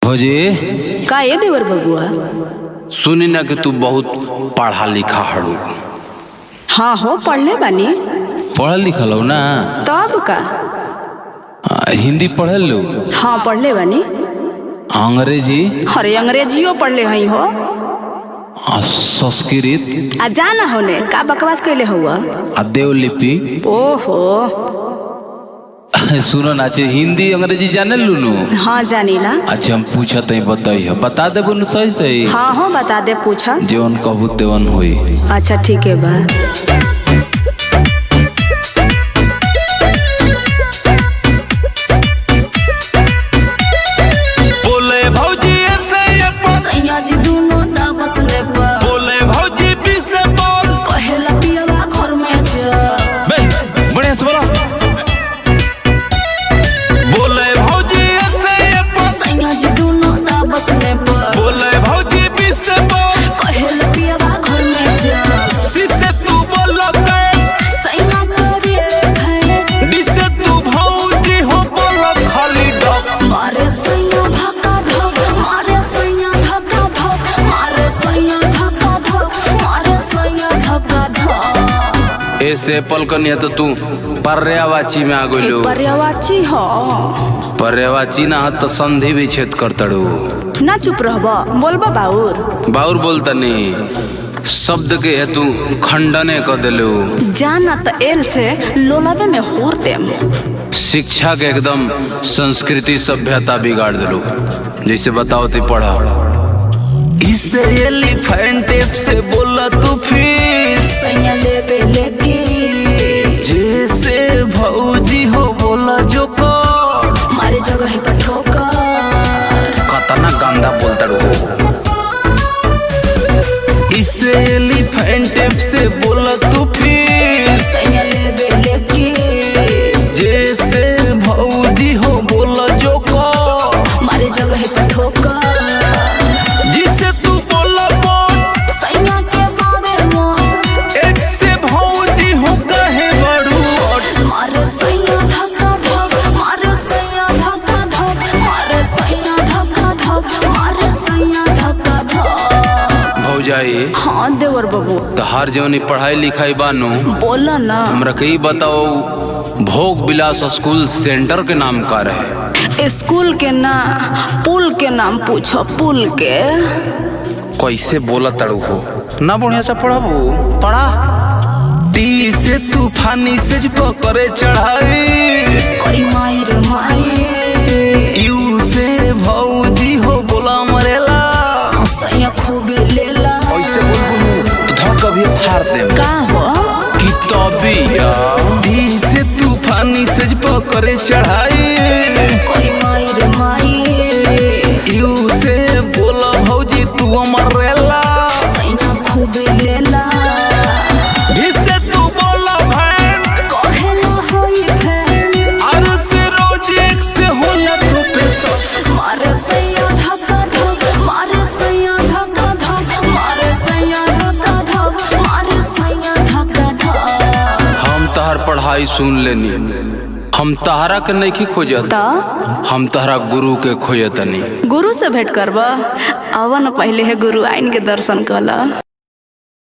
भौजी का ये देवर बबुआ सुनी ना कि तू बहुत पढ़ा लिखा हड़ू हाँ हो पढ़ले बानी पढ़ल लिखल हो ना तब का आ, हिंदी पढ़ल लो हाँ पढ़ले बानी अंग्रेजी अरे अंग्रेजियो पढ़ले हई हो आ, संस्कृत आ जाना होने का बकवास कैले हुआ आ देवलिपि ओहो सुनो ना अच्छे हिंदी अंग्रेजी जाने लूनू हाँ जानीला अच्छा हम पूछत हई बताई बता देबो न सही सही हाँ हो बता दे पूछा जेवन कहबू तेवन होई अच्छा ठीक है बा बोले भौजी ऐसे ये पर सैया जी दोनों तापस ले पर बोले भौजी पी से बोल कहेला पियवा घर में जा बे बढ़िया से बोलो बोले भौजी ऐसे ये पर सैया जी दोनों तापस ले पर बोले भौजी पी से बोल कहेला पियवा घर में जा सी से तू बोलते सैया करे भाई डी से तू भौजी हो बोल खाली डब मारे सैया धक्का धक मारे सैया धक्का धक मारे सैया धक्का धक मारे सैया धक्का धक ऐसे एप्पल कनिया तो तू पर्यावाची में आ गइलो पर्यावाची हो पर्यावाची ना ह तो संधि भी छेद कर तड़ू ना चुप रहब बोलबा बाउर बाउर बोलतनी शब्द के हेतु खंडने क देलू जाना तो एल से लोलावे में होर देम शिक्षा के एकदम संस्कृति सभ्यता बिगाड़ देलू जैसे बताओ ती पढ़ा इसे एलिफेंट टेप से बोला तू फिर सैया लेबे लेके जैसे भौजी हो बोला जो कर मारे जगह पर ठोकर कतना गंदा बोलतड़ू इसे एलिफेंट टेप से बोला तू फिर सैया लेबे लेके जैसे भौजी हो बोला जो कर मारे जगह पर ठोकर जिसे तू बोला बोल सैया के बाबे मोर एक से भौजी हो कहे बड़ू और मारे सैया धक्का धक मारे सैया धक्का धक मारे सैया धक्का धक मारे सैया धक्का धक भौजाई हाँ देवर बाबू तो हर जवनी पढ़ाई लिखाई बानू बोला ना हमरा के ई बताओ भोग विलास स्कूल सेंटर के नाम का रहे स्कूल के ना पुल के नाम पूछो पुल के कैसे बोला तड़ू हो ना बढ़िया से पढ़ाबू पढ़ा टी से तूफानी से पकड़े चढ़ाई करी मायर माये यू से भौजी हो बोला मरेला सैया खूबे लेला ऐसे बोल तो धड़ कभी फाड़ दे का हो कि तबिया टी से तूफानी से पकड़े चढ़ाई करी मायर माये यू से बोला भौजी तू मरेला सैया खूबे लेला भी से तू बोला भैन कहेला होई फैन और से रोज एक से होला तो पैसा मारे सैया धक्का धक मारे सैया धक्का धक मारे सैया धक्का धक मारे सैया धक्का धक हम तहर पढ़ाई सुन लेनी हम तहरा के नहीं खोजत त हम तहरा गुरु के खोजतनी गुरु से भेंट करब अवन पहले है गुरु आइन के दर्शन कला